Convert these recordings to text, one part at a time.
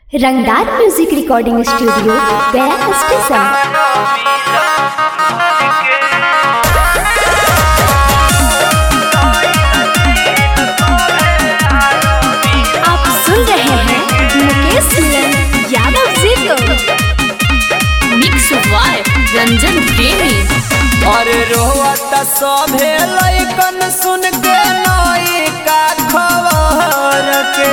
रंगदार music recording studio Gaya station आप सुन रहे हैं मुकेश सिंह यादव जी को मिक्स वाय रंजन प्रेमी अरे रोवत सभे लैकन सुन के नई का खबर के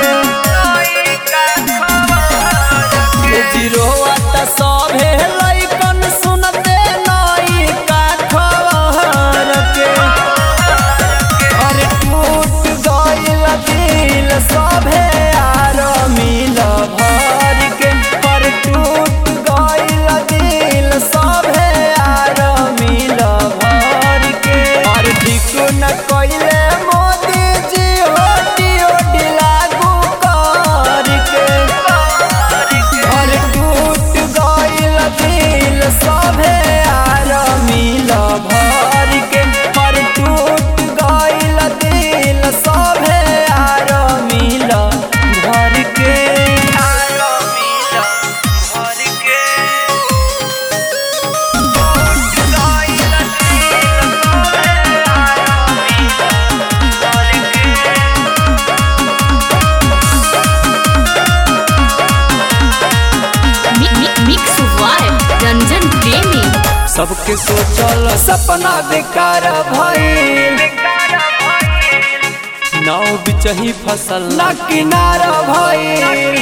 जी रोवत सभे लैकन सुनते नई का खबर के अरे टूट गइल दिल सभे आर मिल भर के पर टूट गइल दिल सभे आर मिल भर के और ठीक न कइले मोदी जी होटी ओटी लागू कर के और टूट गइल दिल सभे आर मिल भर के पर टूट गइल दिल सभे आर मिल भर के आर मिल भर के टूट गइल दिल सभे आर मिल भर के मि- मि- मिक्स वाय रंजन प्रेमी सबके सोचल सपना बेकार भइल नाव बिचही फसल ना किनारा भइल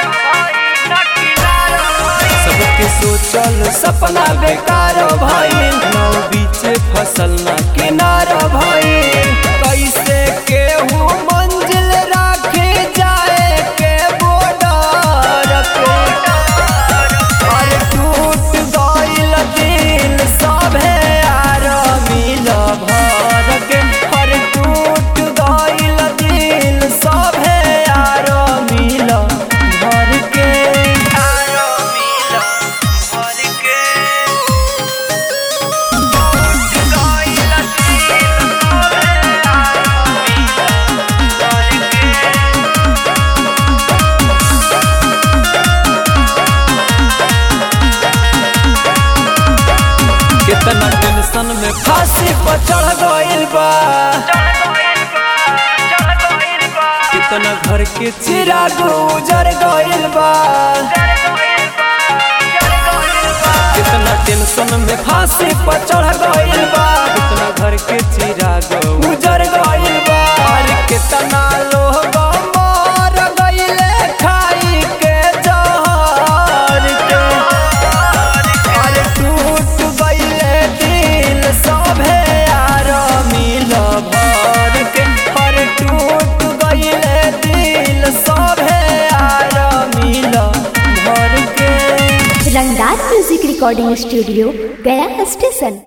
सबके सोचल सपना बेकार भइल नाव बीचे फसल ना किनारा भइल कैसे केहू मंजिल राखे जाए के बॉर्डर पे अरे टूट गइल दिल सभे आर मिल भर के अरे टूट गइल दिल सभे आर मिल भर के आर मिल भर के टूट गइल दिल सभे आर मिल भर के कितना टेंशन में फांसी पर चढ़ गइल बा कितना घर के चिराग उजर गइल बा कितना टेंशन में फांसी पर चढ़ गइल बा कितना घर के चिराग उजर गइल बा और कितना लोग मर गइले खाई के जहर के अरे टूट गइले दिल सभे आर मिल भर के अरे टूट गइले दिल सभे आर मिल भर के Rangdar music recording studio Gaya station